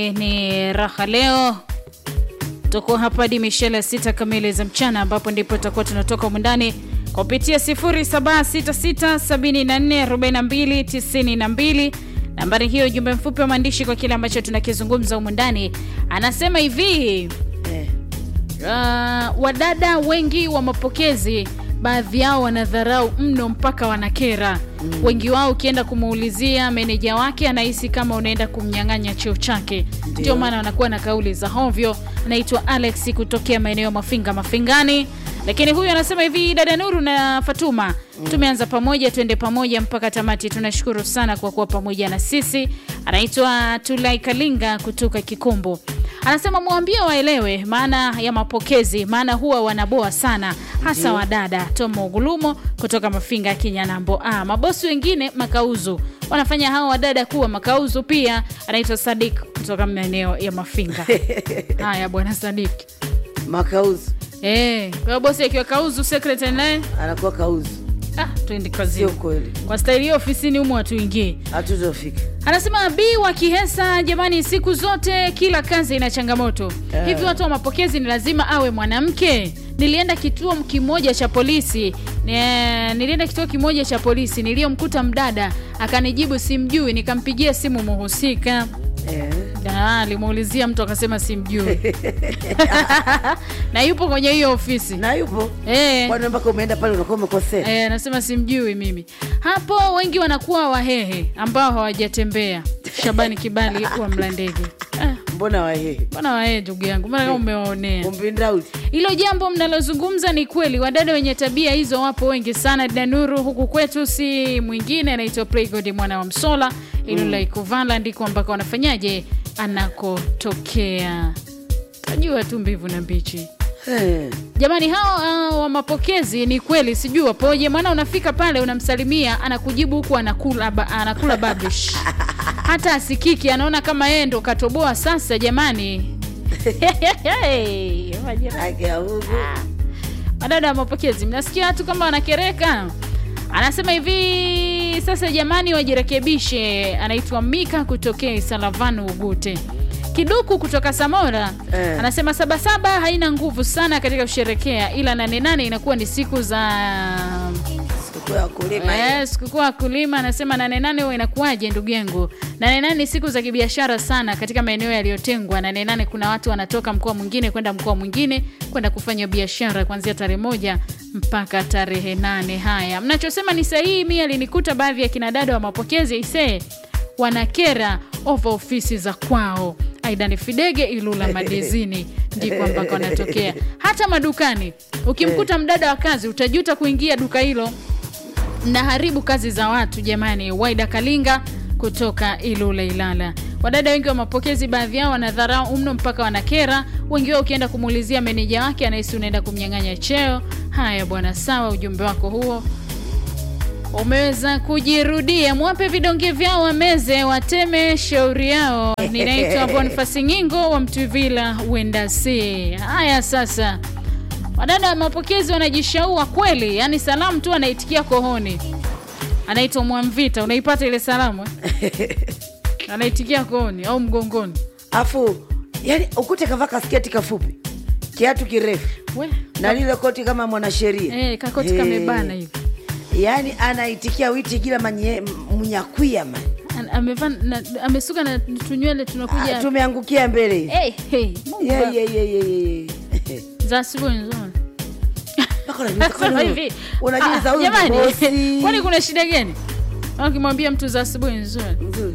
Ni raha leo, tuko hapa hadi mishele ya sita kamili za mchana, ambapo ndipo tutakuwa tunatoka umundani kupitia 0766744292 nambari hiyo, ujumbe mfupi wa maandishi kwa kile ambacho tunakizungumza humu ndani. Anasema hivi Eh, uh, wadada wengi wa mapokezi baadhi yao wanadharau mno mpaka wanakera. Wengi wao ukienda kumuulizia meneja wake anahisi kama unaenda kumnyang'anya cheo chake, ndio maana wanakuwa na kauli za hovyo. Anaitwa Alex kutokea maeneo ya Mafinga Mafingani. Lakini huyu anasema hivi, dada Nuru na Fatuma, tumeanza pamoja, twende pamoja mpaka tamati. Tunashukuru sana kwa kuwa pamoja na sisi. Anaitwa Tulai Kalinga kutoka Kikumbu. Anasema mwambie waelewe maana ya mapokezi, maana huwa wanaboa sana, hasa wadada. Tomo Gulumo kutoka Mafinga ya Kinyanambo. Ah, mabosi wengine makauzu wanafanya hao wadada kuwa makauzu pia. Anaitwa Sadik kutoka maeneo ya Mafinga. Haya bwana Sadik. makauzu Eh, kwa hiyo bosi akiwa kauzu, secretary naye anakuwa kauzu, ah, twende sio kazini. kweli, Kwa staili hiyo ofisini humo hatuingii. hatutofika. Anasema Bi wa Kihesa, jamani, siku zote kila kazi ina changamoto. Eh. Hivi watu wa mapokezi ni lazima awe mwanamke? Nilienda kituo kimoja cha polisi ne, nilienda kituo kimoja cha polisi niliyomkuta mdada akanijibu simjui, nikampigia simu muhusika Eh, Na, alimuulizia mtu akasema simjui na yupo kwenye hiyo ofisi na yupo eh. kwani mpaka umeenda pale unakuwa umekosea. Eh, anasema simjui mimi. Hapo wengi wanakuwa wahehe ambao hawajatembea. Shabani Kibali wa Mlandege. Ah, Mbona wahehe Mbona wahehe ndugu yangu? Mbona kama umewaonea? umpindauli Hilo jambo mnalozungumza ni kweli, wadada wenye tabia hizo wapo wengi sana. Danuru huku kwetu si mwingine anaitwa Playgod mwana wa Msola, ilo la Ikuvala ndiko ambako wanafanyaje anakotokea. Tajua tu mbivu na mbichi. Eh, Jamani, hao uh, wa mapokezi ni kweli, sijui wapoje. Maana unafika pale unamsalimia, anakujibu huku anakula, ba, anakula babish hata asikiki, anaona kama yeye ndo katoboa. Sasa jamani, majirani. haki ya Mungu. Madada wa mapokezi, mnasikia watu kama wanakereka. Anasema hivi sasa, jamani, wajirekebishe. Anaitwa Mika kutokea Isalavanu Ugute. Kiduku kutoka Samora Eh. anasema sabasaba haina nguvu sana katika kusherekea, ila nane nane inakuwa ni siku za Sikukuu ya wakulima hiyo. Eh, sikukuu ya wakulima. Anasema nane nane huwa inakuwaje ndugu yangu? Nane nane ni siku za kibiashara sana katika maeneo yaliyotengwa. Nane nane kuna watu wanatoka mkoa mwingine kwenda mkoa mwingine kwenda kufanya biashara kuanzia tarehe moja mpaka tarehe nane. Haya, mnachosema ni sahihi. Mi alinikuta baadhi ya kinadada wa mapokezi isee wanakera ova ofisi za kwao. Aidan Fidege Ilula Madezini ndiko ambako wanatokea. Hata madukani ukimkuta mdada wa kazi utajuta kuingia duka hilo mnaharibu kazi za watu jamani. Waida Kalinga kutoka Ilula Ilala. Wadada wengi wa mapokezi, baadhi yao wanadharau mno mpaka wanakera. Wengi wao ukienda kumuulizia meneja wake anahisi unaenda kumnyang'anya cheo. Haya bwana, sawa, ujumbe wako huo umeweza kujirudia. Mwape vidonge vyao wameze, wateme shauri yao. Ninaitwa Bonifasi Nyingo wa Mtwivila Wendasi. Haya sasa, wadada wa mapokezi wanajishaua kweli, yaani salamu tu anaitikia kohoni. Anaitwa Mwamvita, unaipata ile salamu eh? anaitikia kohoni au mgongoni. Afu yani ukute kavaa kasketi kafupi, kiatu kirefu We, na lile koti kama mwanasheria eh, kakoti Eh, kamebana hivi yani anaitikia witi kila manye- mnyakwia man. An- amevaa na- amesuka na tunywele tunakuja Ah, tumeangukia mbele hivi. hey, hey, Mungu Yeah, baba. yeah, yeah, yeah, yeah. za asubuhi nzuri. Mpaka unajiuliza, Sema kwani hivi, unajiuliza ah, huyu ni jamani, bosi? kwani kuna shida gani? Au Ukimwambia mtu za asubuhi nzuri, Nzuri.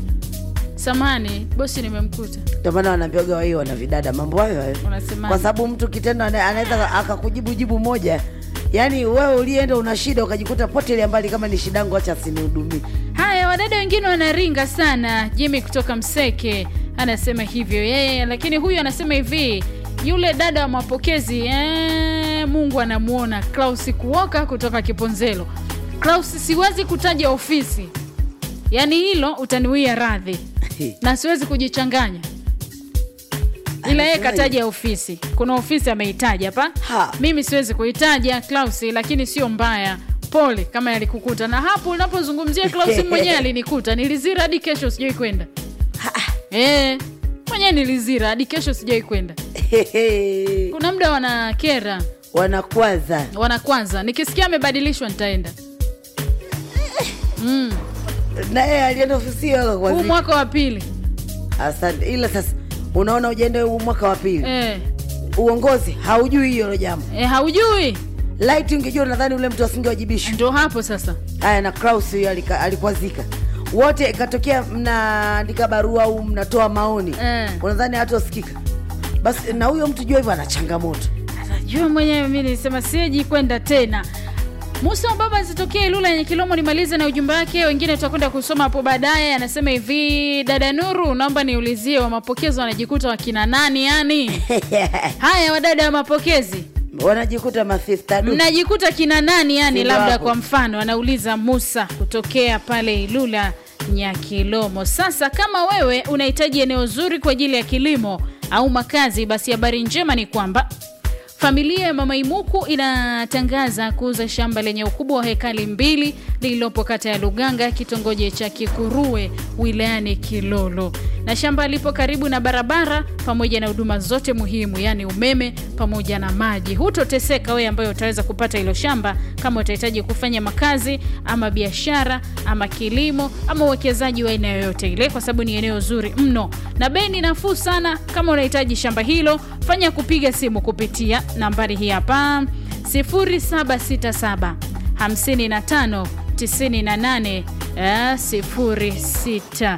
samani bosi, nimemkuta Ndio maana wanaambiwaga wao wana vidada mambo hayo hayo, unasema kwa sababu mtu kitendo ana- anaweza akakujibu jibu moja, yaani wewe ulienda una shida ukajikuta potelea mbali, kama ni shidangu, acha asinihudumie. haya. Wadada wengine wanaringa sana. Jimmy kutoka Mseke anasema hivyo yeye, lakini huyu anasema hivi, yule dada wa mapokezi eh, Mungu anamuona. Klaus Kuoka kutoka Kiponzelo. Klaus, siwezi kutaja ofisi, yaani hilo utaniwia radhi na siwezi kujichanganya ila yeye Anasemaje? kataja ofisi. Kuna ofisi ameitaja hapa, Ha. mimi siwezi kuitaja Klaus, lakini sio mbaya. Pole kama yalikukuta. Na hapo unapozungumzia Klaus mwenyewe alinikuta, nilizira hadi kesho, sijui kwenda eh. mwenyewe nilizira hadi kesho sijai kwenda kuna muda wanakera wanakwaza wanakwanza nikisikia amebadilishwa nitaenda mm. naye alienda ofisi hiyo huu akakwazika. mwaka wa pili Asante, ila sasa unaona ujaenda huu mwaka wa pili eh, uongozi haujui hiyo jambo. eh, haujui Light ungejua, nadhani ule mtu asingewajibishwa. ndo hapo sasa Haya, na Kraus huyo alika- alikwazika wote, ikatokea mnaandika barua au mnatoa maoni Eh. unadhani hata usikika basi, na huyo mtu jua hivyo ana changamoto jua mwenyewe mi nilisema sieji kwenda tena musa wa baba zitokea ilula yenye kilomo nimalize na ujumbe wake wengine tutakwenda kusoma hapo baadaye anasema hivi dada nuru naomba niulizie wa mapokezi wanajikuta wakina nani yani haya wadada wa mapokezi wanajikuta masista du. mnajikuta kina nani yani Sindo labda hapo. kwa mfano anauliza musa kutokea pale ilula nyakilomo sasa kama wewe unahitaji eneo zuri kwa ajili ya kilimo au makazi basi habari njema ni kwamba familia ya mama imuku inatangaza kuuza shamba lenye ukubwa wa hekali mbili lililopo kata ya luganga kitongoji cha kikurue wilayani kilolo na shamba lipo karibu na barabara pamoja na huduma zote muhimu yaani umeme pamoja na maji hutoteseka wewe ambayo utaweza kupata hilo shamba kama utahitaji kufanya makazi ama biashara ama kilimo ama uwekezaji wa aina yoyote ile kwa sababu ni eneo zuri mno na bei ni nafuu sana kama unahitaji shamba hilo fanya kupiga simu kupitia nambari hii hapa 0767 55 98 eh, 06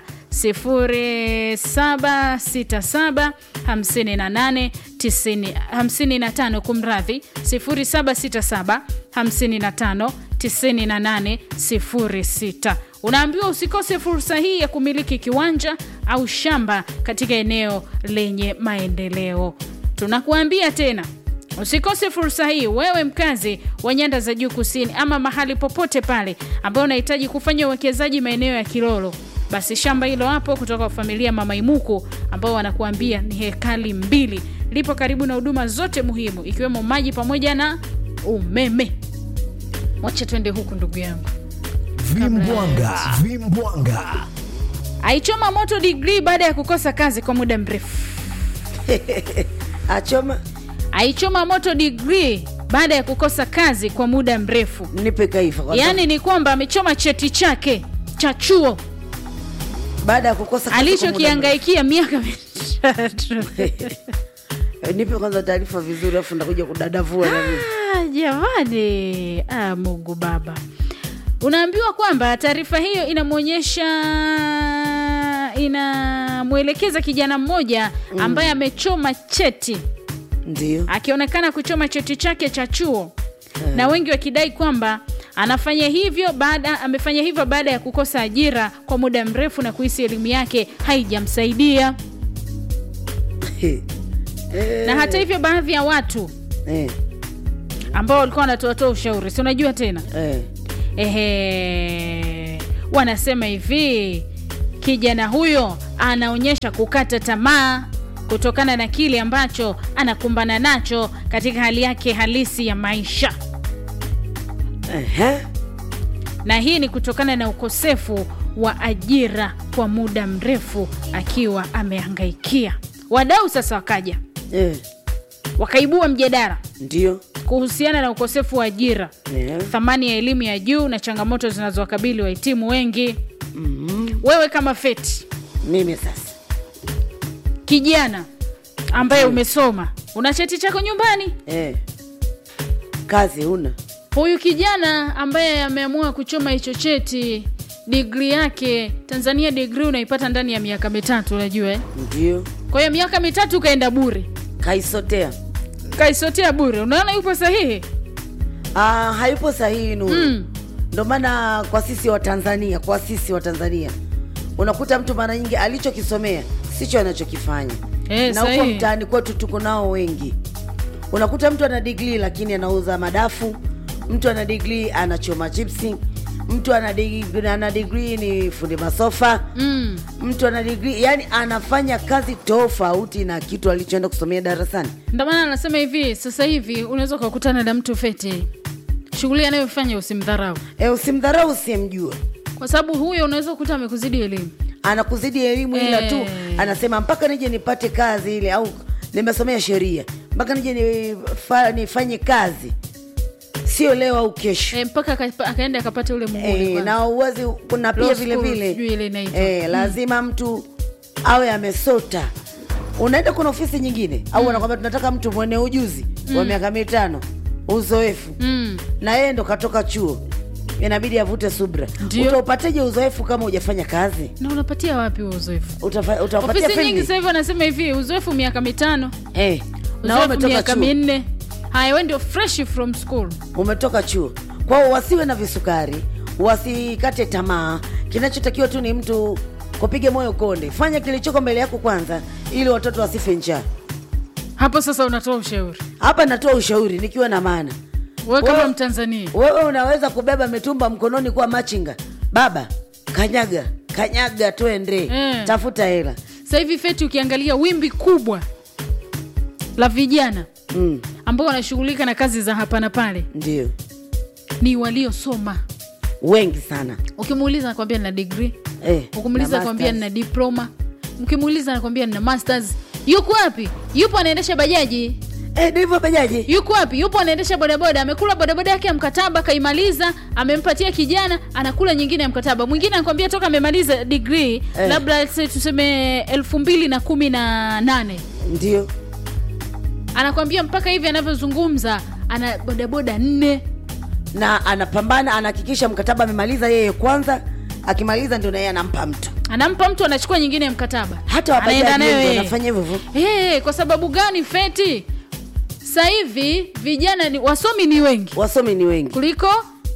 0767 58 90 55 kumradhi 0767 55 98 06 unaambiwa usikose fursa hii ya kumiliki kiwanja au shamba katika eneo lenye maendeleo tunakuambia tena usikose fursa hii wewe mkazi wa nyanda za juu kusini ama mahali popote pale ambao unahitaji kufanya uwekezaji maeneo ya kilolo basi shamba hilo hapo kutoka kwa familia mama imuku ambao wanakuambia ni hekali mbili lipo karibu na huduma zote muhimu ikiwemo maji pamoja na umeme mwacha twende huku ndugu yangu Vimbwanga, vimbwanga. aichoma moto digrii baada ya kukosa kazi kwa muda mrefu achoma aichoma moto digrii baada ya kukosa kazi kwa muda mrefu nipe kaifa kwa yaani ni kwamba amechoma cheti chake cha chuo sababu baada ya kukosa kazi kwa muda alichokiangaikia miaka mitatu mrefu. nipe kwanza taarifa vizuri afu ndakuja kudadavua na mimi. Ah, jamani ah, mungu baba unaambiwa kwamba taarifa hiyo inamwonyesha inamwelekeza kijana mmoja ambaye amechoma cheti ndio akionekana kuchoma cheti chake cha chuo na wengi wakidai kwamba anafanya hivyo baada amefanya hivyo baada ya kukosa ajira kwa muda mrefu na kuhisi elimu yake haijamsaidia Eh, na hata hivyo baadhi ya watu eh, ambao walikuwa wanatoatoa ushauri si unajua tena eh. ehe wanasema hivi kijana huyo anaonyesha kukata tamaa kutokana na kile ambacho anakumbana nacho katika hali yake halisi ya maisha Ehe. na hii ni kutokana na ukosefu wa ajira kwa muda mrefu akiwa amehangaikia wadau sasa wakaja Eh, wakaibua mjadala ndio kuhusiana na ukosefu wa ajira Eh. thamani ya elimu ya juu na changamoto zinazowakabili wahitimu wengi Mhm. wewe kama feti mimi sasa kijana ambaye umesoma una cheti chako nyumbani eh. kazi huna huyu kijana ambaye ameamua kuchoma hicho cheti digri yake tanzania digri unaipata ndani ya miaka mitatu unajua eh? ndio kwa hiyo miaka mitatu ukaenda bure kaisotea kaisotea bure unaona yupo sahihi ah, hayupo sahihi nuru Mm. ndo maana kwa sisi wa tanzania kwa sisi wa tanzania unakuta mtu mara nyingi alichokisomea sicho anachokifanya Eh, na huko sahihi. mtaani kwetu tuko nao wengi unakuta mtu ana digrii lakini anauza madafu mtu ana digrii anachoma chipsi mtu ana digrii, ana digrii ni fundi masofa mm. mtu ana digrii yani anafanya kazi tofauti na kitu alichoenda kusomea darasani ndio maana anasema hivi sasa hivi unaweza ukakutana na mtu fete shughuli anayofanya usimdharau e, usimdharau usiyemjua kwa sababu huyo unaweza kukuta amekuzidi elimu anakuzidi elimu ila tu Eh. anasema mpaka nije nipate kazi ile au nimesomea sheria mpaka nije nifa, nifanye kazi sio leo au kesho e, mpaka aka- akaenda akapata ule muhuri e, kwanza. na uwezi kuna pia Law vile school, vile sijui ile inaitwa. e, lazima mtu awe amesota unaenda kuna ofisi nyingine au wanakwambia tunataka mtu mwenye ujuzi wa miaka mitano uzoefu mm. na yeye ndo katoka chuo inabidi avute subra Ndio. utaupateje uzoefu kama hujafanya kazi na unapatia wapi huo uzoefu Utafa- utawapatia ofisi nyingi field? sasa hivi wanasema hivi uzoefu miaka mitano Eh, na wewe uzoefu umetoka miaka chuo minne haya we ndio fresh from school umetoka chuo kwao wasiwe na visukari wasikate tamaa kinachotakiwa tu ni mtu kupige moyo konde fanya kilichoko mbele yako kwanza ili watoto wasife njaa hapo sasa unatoa ushauri hapa natoa ushauri nikiwa na maana we kama Wewe- mtanzania wewe unaweza kubeba mitumba mkononi kuwa machinga baba kanyaga kanyaga twende Eh. tafuta hela sasa hivi feti ukiangalia wimbi kubwa la vijana mm, ambao wanashughulika na kazi za hapa na pale ndio ni waliosoma wengi sana ukimuuliza nakwambia nina degree eh, ukimuuliza na nakwambia masters. nina diploma mkimuuliza nakwambia nina masters yuko wapi yupo anaendesha bajaji eh, ndivyo bajaji yuko wapi yupo anaendesha bodaboda amekula bodaboda yake ya mkataba kaimaliza amempatia kijana anakula nyingine ya mkataba mwingine anakwambia toka amemaliza degree Eh. labda let's say tuseme elfu mbili na kumi na nane ndio anakwambia mpaka hivi anavyozungumza ana bodaboda nne na anapambana anahakikisha mkataba amemaliza yeye kwanza akimaliza ndio na yeye anampa mtu anampa mtu anachukua nyingine ya mkataba hata Anaenda wabajaji nayo wengi yeye. wanafanya hivyo hivyo hey, kwa sababu gani feti sasa hivi vijana ni wasomi ni wengi wasomi ni wengi kuliko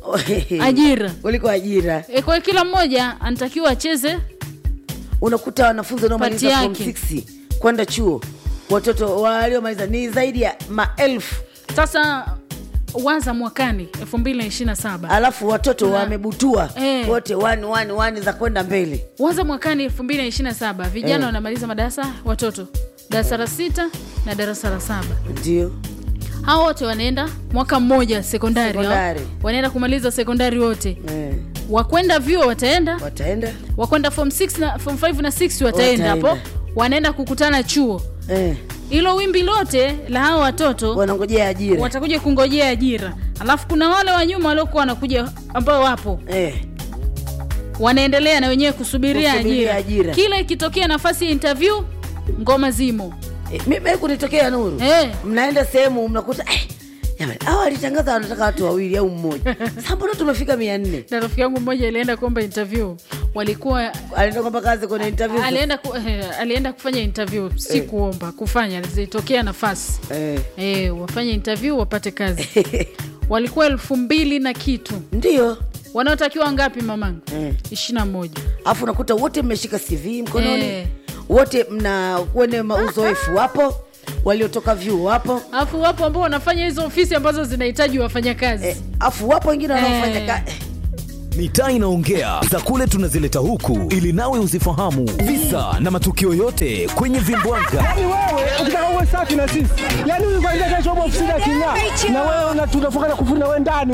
ajira kuliko ajira e, kwa hiyo kila mmoja anatakiwa acheze unakuta wanafunzi wanaomaliza Pati form yake. 6 kwenda chuo watoto waliomaliza ni zaidi ya maelfu sasa waza mwakani 227 alafu watoto Tuna- wamebutua Eh. wote wani wani wani za kwenda mbele waza mwakani 227 vijana Eh. wanamaliza madarasa watoto darasa la sita na darasa la saba ndio hao wote wanaenda mwaka mmoja sekondari, hao. Sekondari. wanaenda kumaliza sekondari wote eh. wakwenda vyuo wataenda wataenda wakwenda form 6 na form 5 na 6 wataenda hapo Wataenda. wanaenda kukutana chuo eh. hilo wimbi lote la hao watoto wanangojea ajira watakuja kungojea ajira alafu kuna wale wa nyuma waliokuwa wanakuja ambao wapo eh. wanaendelea na wenyewe kusubiria Kusubiria ajira. ajira. kila ikitokea nafasi ya interview ngoma zimo Eh, mimi kunitokea nuru Eh. mnaenda sehemu mnakuta eh, jamani hawa walitangaza wanataka watu wawili au mmoja sasa mbona tumefika mia nne na rafiki yangu mmoja alienda kuomba interview walikuwa alienda kwamba kazi kwenye interview alienda, ku, eh, alienda kufanya interview si Eh. kuomba kufanya zilitokea nafasi eh. eh, wafanye interview wapate kazi walikuwa elfu mbili na kitu ndio wanaotakiwa ngapi mamangu eh. ishiri na moja alafu nakuta wote mmeshika cv mkononi Eh. wote mna kwenye uzoefu wapo waliotoka vyuo wapo alafu wapo ambao wanafanya hizo ofisi ambazo zinahitaji wafanyakazi eh, afu wapo wengine wanaofanya Eh. ka- eh. mitaa inaongea za kule tunazileta huku ili nawe uzifahamu visa na matukio yote kwenye vimbwanga Yaani wewe ukitaka uwe safi na sisi, yaani huyu kwanza kesho upo ofisini aking'aa, na wewe una- tunafunga na kufuna wewe ndani